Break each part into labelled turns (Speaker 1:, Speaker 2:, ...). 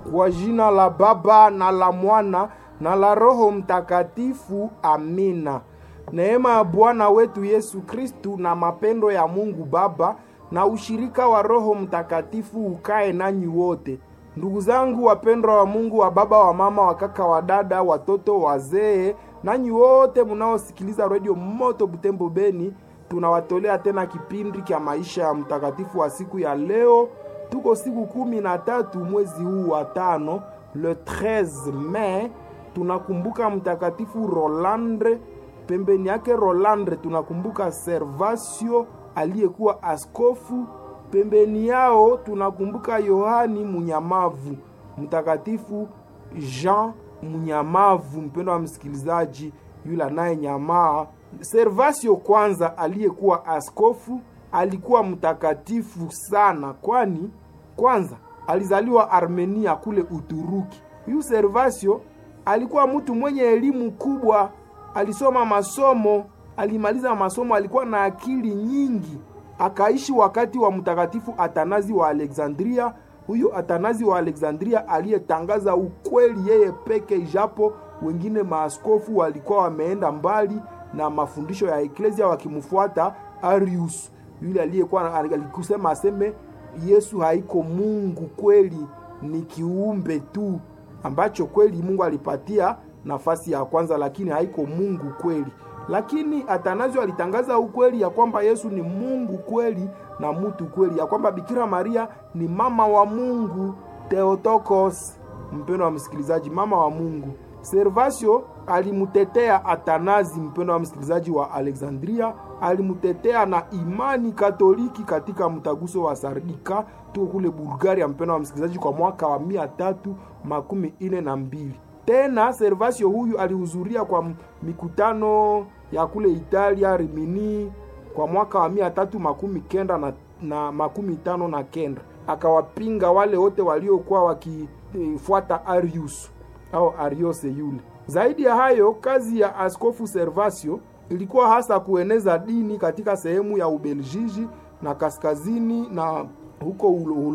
Speaker 1: Kwa jina la Baba na la Mwana na la Roho Mtakatifu, amina. Neema ya Bwana wetu Yesu Kristu na mapendo ya Mungu Baba na ushirika wa Roho Mtakatifu ukae nanyi wote. Ndugu zangu wapendwa wa Mungu, wa baba, wa mama, wa kaka, wa dada, watoto, wazee, nanyi wote munaosikiliza redio Moto Butembo Beni, tunawatolea tena kipindi cha maisha ya mtakatifu wa siku ya leo. Tuko siku kumi na tatu mwezi huu wa tano, le 13 Mei. Tunakumbuka mtakatifu Rolandre. Pembeni yake Rolandre tunakumbuka Servasio aliyekuwa askofu. Pembeni yao tunakumbuka Yohani Munyamavu, mtakatifu Jean Munyamavu. Mpendo wa msikilizaji, yule anaye nyamaa. Servasio kwanza aliyekuwa askofu alikuwa mtakatifu sana, kwani kwanza alizaliwa Armenia kule Uturuki. Huyu Servasio alikuwa mtu mwenye elimu kubwa, alisoma masomo, alimaliza masomo, alikuwa na akili nyingi. Akaishi wakati wa mtakatifu Atanazi wa Alexandria. Huyu Atanazi wa Alexandria aliyetangaza ukweli yeye peke, ijapo wengine maaskofu walikuwa wameenda mbali na mafundisho ya eklesia wakimfuata Arius, yule aliyekuwa alikusema aseme Yesu haiko Mungu kweli, ni kiumbe tu ambacho kweli Mungu alipatia nafasi ya kwanza, lakini haiko Mungu kweli. Lakini Atanazio alitangaza ukweli ya kwamba Yesu ni Mungu kweli na mtu kweli, ya kwamba Bikira Maria ni mama wa Mungu, Theotokos. Mpendo wa msikilizaji, mama wa Mungu. Servasio alimutetea Atanazi, mpendo wa msikilizaji wa Alexandria, alimutetea na imani Katoliki katika mtaguso wa Sardika, tuko kule Bulgaria, mpendo wa msikilizaji, kwa mwaka wa mia tatu makumi ine na mbili. Tena Servasio huyu alihudhuria kwa mikutano ya kule Italia Rimini kwa mwaka wa mia tatu makumi kenda na, na makumi tano na kenda, akawapinga wale wote waliokuwa wakifuata Arius au Ariose yule. Zaidi ya hayo, kazi ya askofu Servasio ilikuwa hasa kueneza dini katika sehemu ya Ubeljiji na kaskazini na huko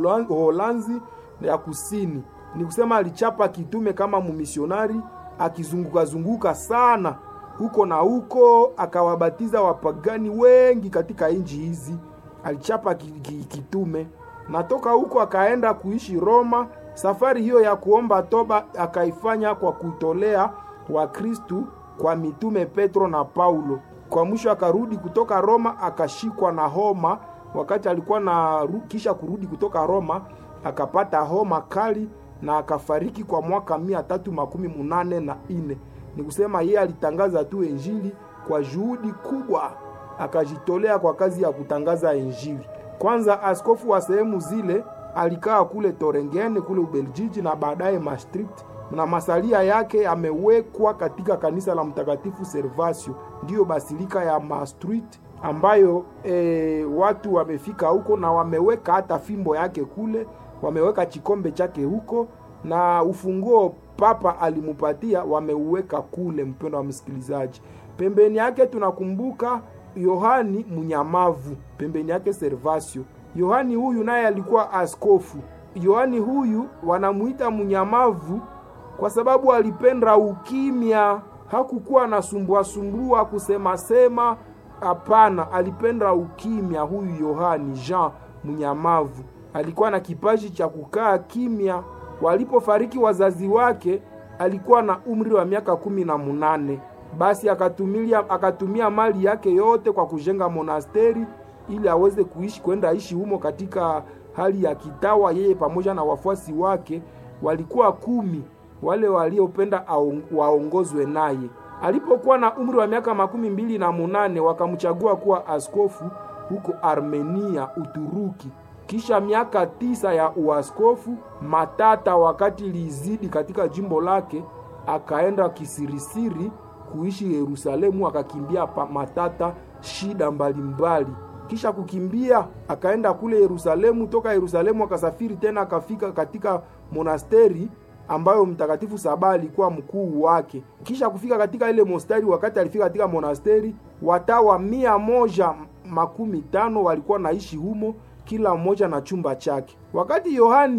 Speaker 1: Uholanzi ya kusini. Ni kusema alichapa kitume kama mumisionari akizunguka zunguka sana huko na huko, akawabatiza wapagani wengi katika nchi hizi. Alichapa kitume na toka huko akaenda kuishi Roma. Safari hiyo ya kuomba toba akaifanya kwa kutolea Wakristu kwa mitume Petro na Paulo. Kwa mwisho akarudi kutoka Roma, akashikwa na homa wakati alikuwa na kisha kurudi kutoka Roma akapata homa kali na akafariki kwa mwaka mia tatu makumi munane na ine. Ni kusema yeye alitangaza tu Injili kwa juhudi kubwa, akajitolea kwa kazi ya kutangaza Injili. Kwanza askofu wa sehemu zile alikaa kule Torengene kule Ubeljiji na baadaye Maastricht, na masalia yake amewekwa katika kanisa la Mtakatifu Servasio, ndiyo basilika ya Maastricht ambayo e, watu wamefika huko na wameweka hata fimbo yake kule, wameweka chikombe chake huko na ufunguo papa alimupatia wameuweka kule. Mpendo wa msikilizaji, pembeni yake tunakumbuka Yohani Munyamavu, pembeni yake Servasio. Yohani huyu naye alikuwa askofu. Yohani huyu wanamuita Munyamavu kwa sababu alipenda ukimya, hakukuwa na sumbua sumbua kusema sema. Hapana, alipenda ukimya. Huyu Yohani Jean Munyamavu alikuwa na kipaji cha kukaa kimya. Walipofariki wazazi wake alikuwa na umri wa miaka kumi na munane. Basi akatumia, akatumia mali yake yote kwa kujenga monasteri ili aweze kuishi kwenda ishi humo katika hali ya kitawa. Yeye pamoja na wafuasi wake walikuwa kumi, wale waliopenda waongozwe naye. Alipokuwa na umri wa miaka makumi mbili na munane wakamchagua kuwa askofu huko Armenia, Uturuki. Kisha miaka tisa ya uaskofu, matata wakati lizidi katika jimbo lake, akaenda kisirisiri kuishi Yerusalemu, akakimbia pa matata, shida mbalimbali mbali. Kisha kukimbia akaenda kule Yerusalemu. Toka Yerusalemu akasafiri tena akafika katika monasteri ambayo Mtakatifu Saba alikuwa mkuu wake. Kisha kufika katika ile monasteri, wakati alifika katika monasteri, watawa mia moja makumi tano walikuwa naishi humo, kila mmoja na chumba chake. Wakati Yohani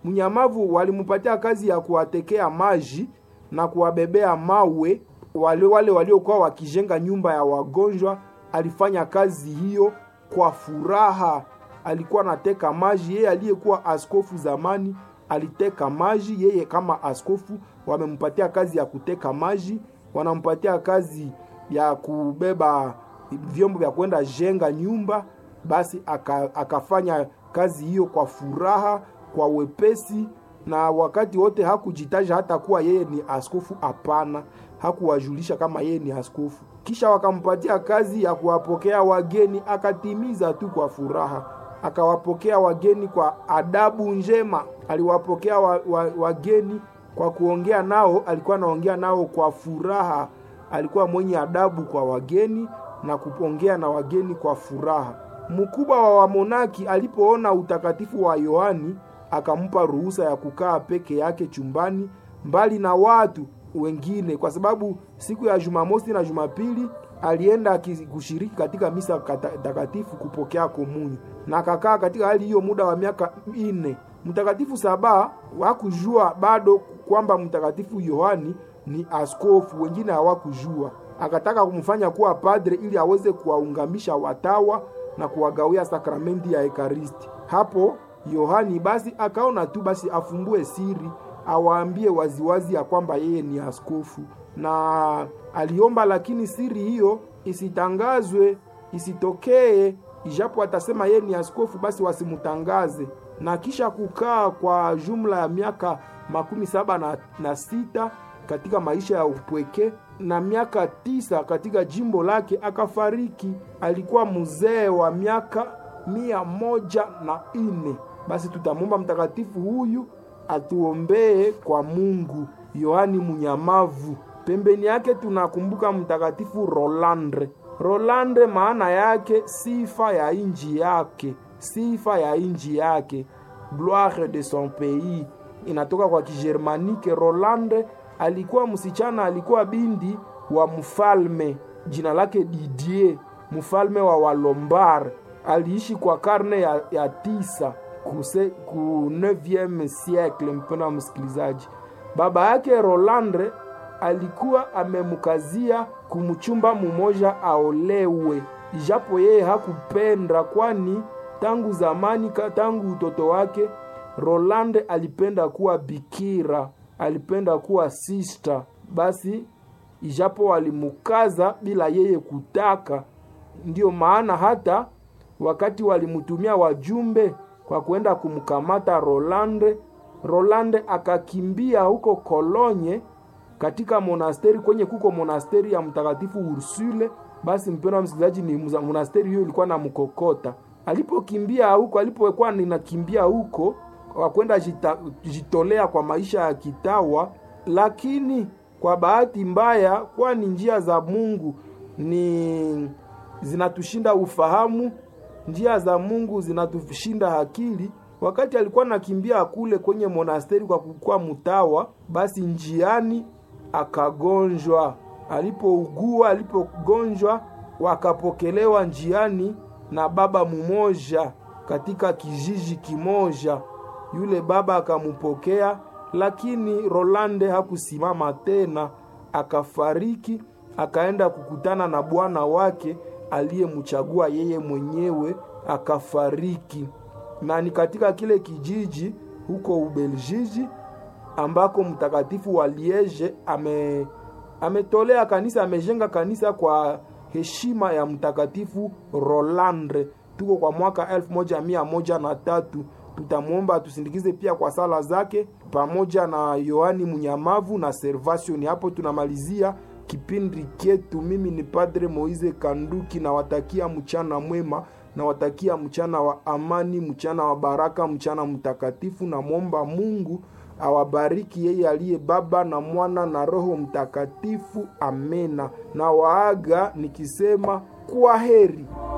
Speaker 1: mnyamavu walimpatia kazi ya kuwatekea maji na kuwabebea mawe wale wale waliokuwa wakijenga nyumba ya wagonjwa. Alifanya kazi hiyo kwa furaha, alikuwa anateka maji. Yeye aliyekuwa askofu zamani aliteka maji, yeye kama askofu wamempatia kazi ya kuteka maji, wanampatia kazi ya kubeba vyombo vya kwenda jenga nyumba. Basi aka, akafanya kazi hiyo kwa furaha, kwa wepesi, na wakati wote hakujitaja hata kuwa yeye ni askofu. Hapana, hakuwajulisha kama yeye ni askofu. Kisha wakampatia kazi ya kuwapokea wageni, akatimiza tu kwa furaha, akawapokea wageni kwa adabu njema. Aliwapokea wa, wa, wageni kwa kuongea nao, alikuwa anaongea nao kwa furaha. Alikuwa mwenye adabu kwa wageni na kupongea na wageni kwa furaha. Mkubwa wa wamonaki alipoona utakatifu wa Yohani akampa ruhusa ya kukaa peke yake chumbani mbali na watu wengine, kwa sababu siku ya Jumamosi na Jumapili alienda kushiriki katika misa takatifu kupokea komunyo, na akakaa katika hali hiyo muda wa miaka nne. Mtakatifu Saba hakujua bado kwamba mtakatifu Yohani ni askofu, wengine hawakujua. Akataka kumfanya kuwa padre ili aweze kuwaungamisha watawa na kuwagawia sakramenti ya Ekaristi. Hapo Yohani basi akaona tu basi afumbue siri, awaambie waziwazi ya kwamba yeye ni askofu, na aliomba, lakini siri hiyo isitangazwe, isitokee, ijapo atasema yeye ni askofu, basi wasimutangaze. Na kisha kukaa kwa jumla ya miaka makumi saba na, na sita katika maisha ya upweke na miaka tisa katika jimbo lake akafariki. Alikuwa mzee wa miaka mia moja na nne. Basi tutamwomba mtakatifu huyu atuombee kwa Mungu. Yohani Munyamavu. Pembeni yake tunakumbuka mtakatifu Rolandre. Rolandre maana yake sifa ya inji yake, sifa ya inji yake, gloire de son pays, inatoka kwa Kigermanike. Rolandre alikuwa msichana, alikuwa binti wa mfalme, jina lake Didier, mfalme wa Walombard. Aliishi kwa karne ya, ya tisa kuse, ku 9e siècle. Mpendwa msikilizaji, baba yake Rolandre alikuwa amemkazia kumchumba mumoja aolewe, ijapo yeye hakupenda, kwani tangu zamani, tangu utoto wake Rolande alipenda kuwa bikira alipenda kuwa sister. Basi ijapo walimukaza bila yeye kutaka, ndiyo maana hata wakati walimutumia wajumbe kwa kwenda kumkamata Rolande, Rolande akakimbia huko Kolonye katika monasteri kwenye kuko monasteri ya mtakatifu Ursule. Basi mpendwa msikilizaji, ni monasteri hiyo ilikuwa na mkokota. Alipokimbia huko, alipokuwa ninakimbia huko wakwenda jita, jitolea kwa maisha ya kitawa, lakini kwa bahati mbaya, kwani njia za Mungu ni zinatushinda ufahamu, njia za Mungu zinatushinda akili. Wakati alikuwa nakimbia kule kwenye monasteri kwa kukuwa mtawa, basi njiani akagonjwa. Alipougua, alipogonjwa, wakapokelewa njiani na baba mumoja katika kijiji kimoja. Yule baba akamupokea, lakini Rolande hakusimama tena, akafariki, akaenda kukutana na bwana wake aliyemchagua yeye mwenyewe, akafariki. Na ni katika kile kijiji huko Ubeljiji ambako mtakatifu wa Liege ame ametolea kanisa, amejenga kanisa kwa heshima ya mtakatifu Rolandre. Tuko kwa mwaka elfu moja mia moja na tatu. Tutamwomba tusindikize pia kwa sala zake pamoja na Yohani Munyamavu na Servation. Hapo tunamalizia kipindi chetu. Mimi ni Padre Moize Kanduki, nawatakia mchana mwema, nawatakia mchana wa amani, mchana wa baraka, mchana mtakatifu. Namwomba Mungu awabariki yeye aliye Baba na Mwana na Roho Mtakatifu. Amena. Na waaga nikisema kwa heri.